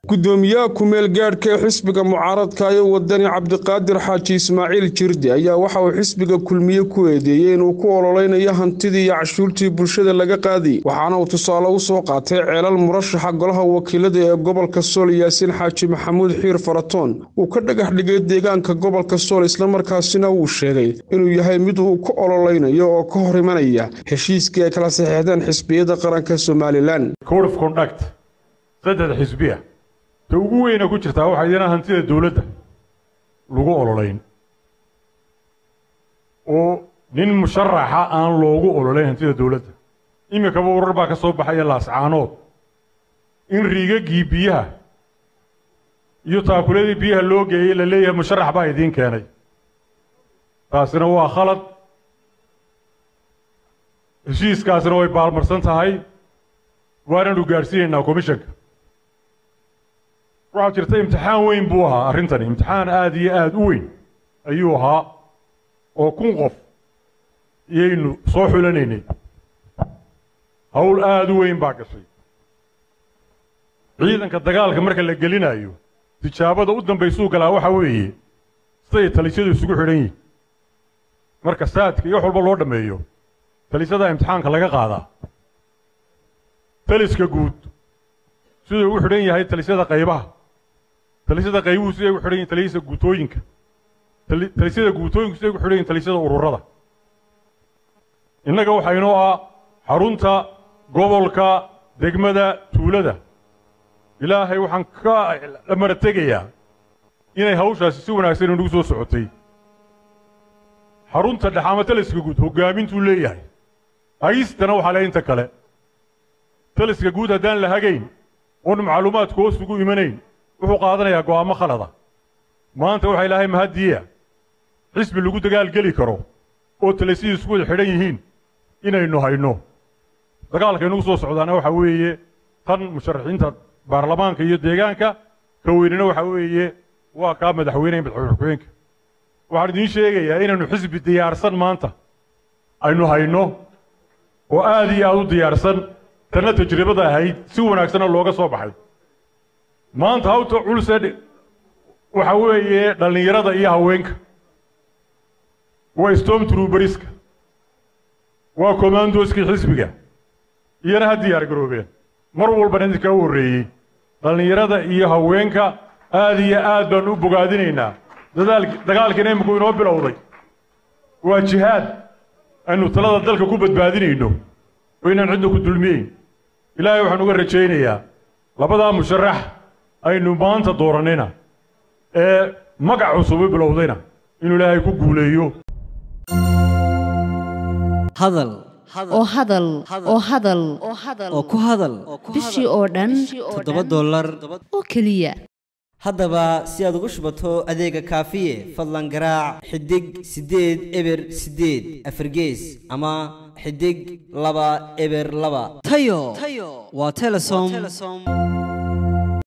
gudoomiyaha ku-meel gaadhka ee xisbiga mucaaradka ee wadani cabdiqaadir xaaji ismaaciil jirdi ayaa waxa uu xisbiga kulmiye ku eedeeyey inuu ku ololeynayo hantidii iyo cashuurtii bulshada laga qaadiyey waxaana uu tusaale u soo qaatay ceelal murashaxa golaha wakiilada ee gobolka sool yaasiin xaaji maxamuud xiir faratoon uu ka dhagax dhigay deegaanka gobolka sool islamarkaasina uu sheegay inuu yahay mid uu ku ololeynayo oo ka hor imanaya heshiiskii ay kala saxeexdeen xisbiyada qaranka somalilan saddex xisbiya ta ugu weyna ku jirtaa waxaa idina hantida dowladda lagu ololeyn oo nin musharaxa aan loogu ololeyn hantida dowladda iminkaba warar baa ka soo baxaya laascaanood in riigagii biyaha iyo taakuladii biyaha loo geeyey la leeyahay musharax baa idiin keenay taasina waa khalad heshiiskaasina way baalmarsan tahay waananu gaadhsiinaynaa komishanka waxaa jirta imtixaan weyn buu ahaa arrintani imtixaan aada iyo aada u weyn ayuu ahaa oo kun qof iyaynu soo xulanaynay hawl aada u weyn baa gashay ciidanka dagaalka marka la gelinayo tijaabada u dambaysuu galaa waxaa weeye siday talisyadu isugu xidhan yihin marka saadka iyo wax walba loo dhammeeyo talisyada imtixaanka laga qaadaa taliska guud siduu ugu xidhan yahay talisyada qaybaha talisyada qaybuhu siday ugu xidhan yihin talisyada guutooyinka talisyada guutooyinku siday ugu xidhan yihin talisyada ururada innaga waxaa inoo ah xarunta gobolka degmada tuulada ilaahay waxaan ka dhamara tegayaa inay hawshaasi si wanaagsan inagu soo socotay xarunta dhex ama taliska guud hoggaamintuu leeyahay hagistana waxaa le inta kale taliska guud haddaan la hagayn oon macluumaadku hoos ugu imanayn wuxuu qaadanayaa go'aamo khalada maanta waxaa ilaahay mahaddiya xisbi lagu dagaalgeli karo oo talisyadii isku wada xidhan yihiin inaynu hayno dagaalka inugu soo socdaana waxaa weeye tan musharaxiinta baarlamaanka iyo deegaanka ka weynina waxaa weeye waa kaa madaxweyneha madaxweyne ku-xigeenka waxaan idiin sheegayaa inaynu xisbi diyaarsan maanta aynu hayno oo aada iyo aada u diyaarsan tanna tajribada ahayd si wanaagsana looga soo baxay maanta hawta culse waxa weeye dhallinyarada iyo haweenka waa storm truberiska waa commandoskii xisbiga iyana ha diyaar garoobeen mar walbana idinkaa u horreeyey dhallinyarada iyo haweenka aada iyo aad baanu u bogaadinaynaa dadaal dagaalkiina iminku inoo bilowday waa jihaad aynu talada dalka ku badbaadinayno oo inaan cidna ku dulmiyeyn ilaahay waxaan uga rajaynayaa labadaa musharax aynu maanta doorannayna ee magac cusub u bilowdayna inuu ilaahay ku guuleeyo hadal oo hadal oo hadal oo ku hadal bishii oo dhan toddoba dollar oo keliya haddaba si aad ugu shubato adeega kaafiye fadlan garaac xidig siddeed eber siddeed afargees ama xidig laba eber laba tayo waa telesom